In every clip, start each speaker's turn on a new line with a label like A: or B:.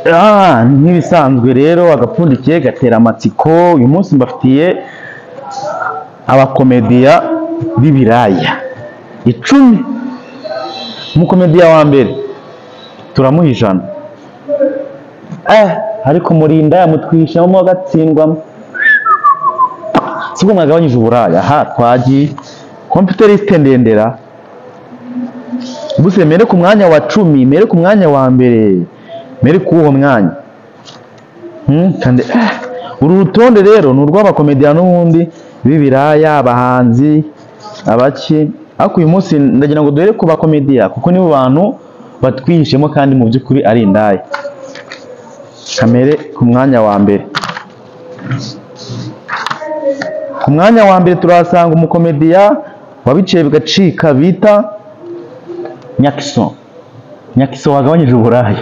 A: nk'ibisanzwe rero agapfundikiye gatera amatsiko uyu munsi mbafitiye abakomediya b'ibiraya icumi umukomediya wa mbere turamuha ijana eh ariko murinda yamutwishamo agatsindwamo sibwo mwagabanyije uburaya aha twagiye komputerisite ndendera buse mere ku mwanya wa cumi mere ku mwanya wa mbere mere kuwo mwanya Hmm, kandi ah, uru rutonde rero ni urw'abakomediya n'ubundi b'ibiraya abahanzi abaki ariko uyu munsi ndagira ngo duhere ku bakomediya kuko nibo bantu batwihishemo kandi mu by'ukuri ari indaya kamere ku mwanya wa mbere ku mwanya wa mbere turahasanga umukomediya wabiciye bigacika bita nyakiso nyakiso wagabanyije uburaya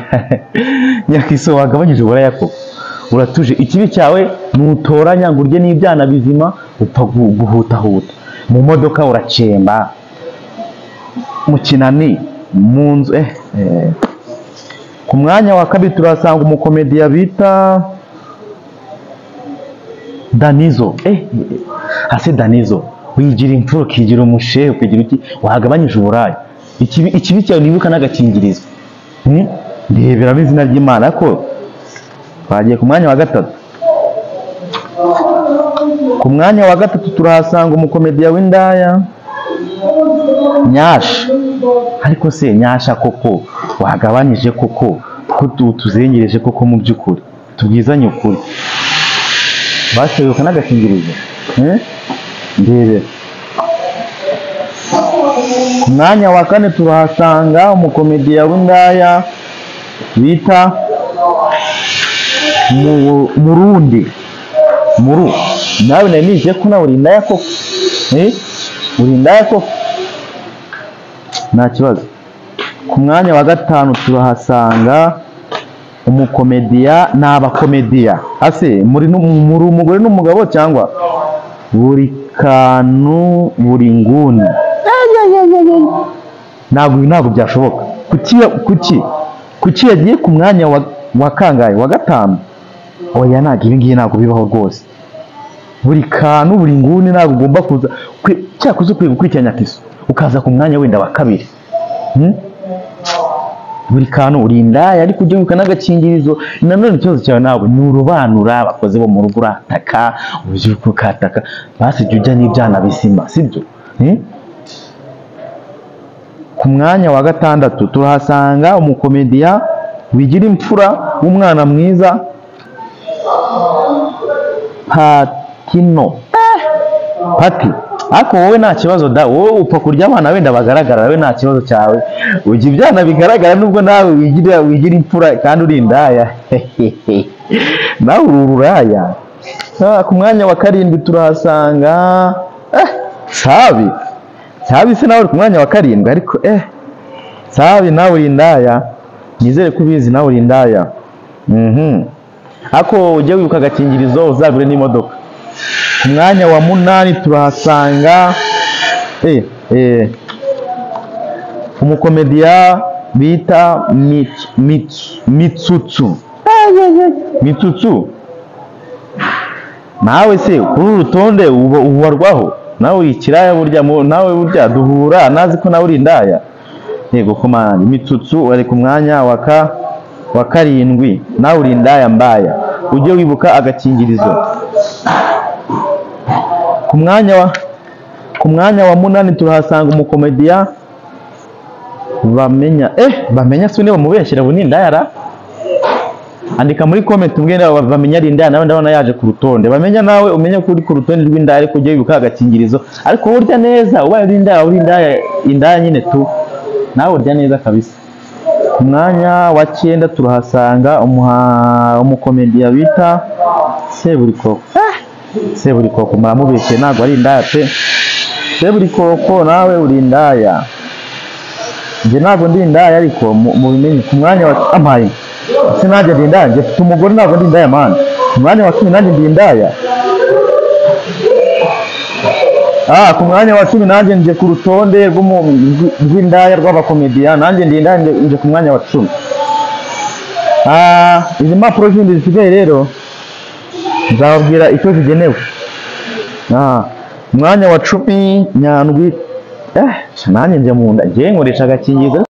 A: nyakiso wagabanyije uburaya koko uratuje ikibi cyawe ntutoranya ngo urye n'ibyana bizima upfa gu- guhutahuta mu modoka uracemba mu kinani mu nzu eh, eh. ku mwanya wa kabiri turahasanga umukomediya bita danizo eh, eh, hasi danizo wigira imfura ukigira umushehe ukigira iki wagabanyije uburaya ikibi ikibi cyawe nibuka n'agakingirizo Hmm? ndeberamo izina ry'imana ko twagiye ku mwanya wa gatatu ku mwanya wa gatatu turahasanga umukomediya w'indaya nyasha ariko se nyasha koko wagabanyije koko ko tu- tuzengereje koko mu by'ukuri tubwizanye ukuri baseruka n'agakingirizo Eh? ndebera ku mwanya wa kane turahasanga umukomediya w'indaya bita Mu- murundi muru nawe nari nije ko nawe uri indaya koko Eh? uri indaya koko nta kibazo ku mwanya wa gatanu turahasanga umukomediya ni abakomediya ase muri nu- muri umugore n'umugabo cyangwa buri kantu buri nguni ntabwo ibi ntabwo byashoboka kuki kuki kuki yagiye ku mwanya wa, wa kangahe wa gatanu oya ntabwo ibi ngibi ntabwo bibaho rwose buri kantu buri nguni ntabwo ugomba kuza kwe- cyakoze ukwiye gukurikiranya kiso ukaza ku mwanya wenda wa kabiri Hmm? buri kantu uri indaya ariko ujya wibuka n'agakingirizo nanone ikibazo cyawe ntabwo ni urubanura abakozi bo mu rugo urataka urubyiruko rukataka basi jya ujya n'ibyana bizima sibyo Hmm? ku mwanya wa gatandatu turahasanga umukomediya wigira imfura w'umwana mwiza patino pati ariko wowe nta kibazo da wowe upfa kurya abana wenda bagaragara wowe nta kibazo cyawe ujya ibyana bigaragara nubwo nawe wigira wigira imfura kandi uri indaya nawe uri ururaya Ah, ku mwanya wa karindwi turahasanga eh, sabi sabi se nawe uri ku mwanya wa karindwi ariko eh sabi nawe uri indaya nizere ko ubizi nawe uri indaya mhm ako ujye wibuka agakingirizo uzagure n'imodoka ku mwanya wa munani turahasanga eh, eh, umukomediya bita Mitsu- Mitsu- mitsutsu mitsutsu nawe se kuri uru rutonde uba- ubarwaho nawe uri ikiraya burya mu- nawe burya duhura nazi ko nawe uri indaya yego komandi mitsutsu ari ku mwanya wa ka wa karindwi nawe uri indaya mbaya ujye wibuka agakingirizo ku mwanya wa ku mwanya wa munani turahasanga umukomediya bamenya eh bamenya sune bamubeshyira ubu ni indayara andika muri comment umbwire niba bamenya ari indaya nawe ndabona yaje ku rutonde bamenya nawe umenye ko uri ku rutonde rw'indaya ariko ujye wibuka agakingirizo ariko wowe urya neza ubaye uri indaya uri indaya indaya nyine tu nawe urya neza kabisa ku mwanya wa cyenda turahasanga umuha umukomediya bita seburikoko seburikoko muramubeshye ntabwo ari indaya pe seburikoko nawe uri indaya njye ntabwo ndi indaya ariko mu- mubimenye ku mwanya wa amaye ese nanjye ndi indaya njye mfite umugore ntabwo ndi indaya mani ku mwanya wa cumi nanjye ndi indaya Ah, ku mwanya wa cumi nanjye nje ku rutonde rw'umu- rw- rw'indaya rw'abakomediya nanjye ndi indaya nje- nje ku mwanya wa cumi Ah, izi mpapuro zindi zisigaye rero nzababwira icyo zigenewe Ah, umwanya wa cumi nyandwi eh nanjye njya mu nda njyewe nkoresha agakingirizo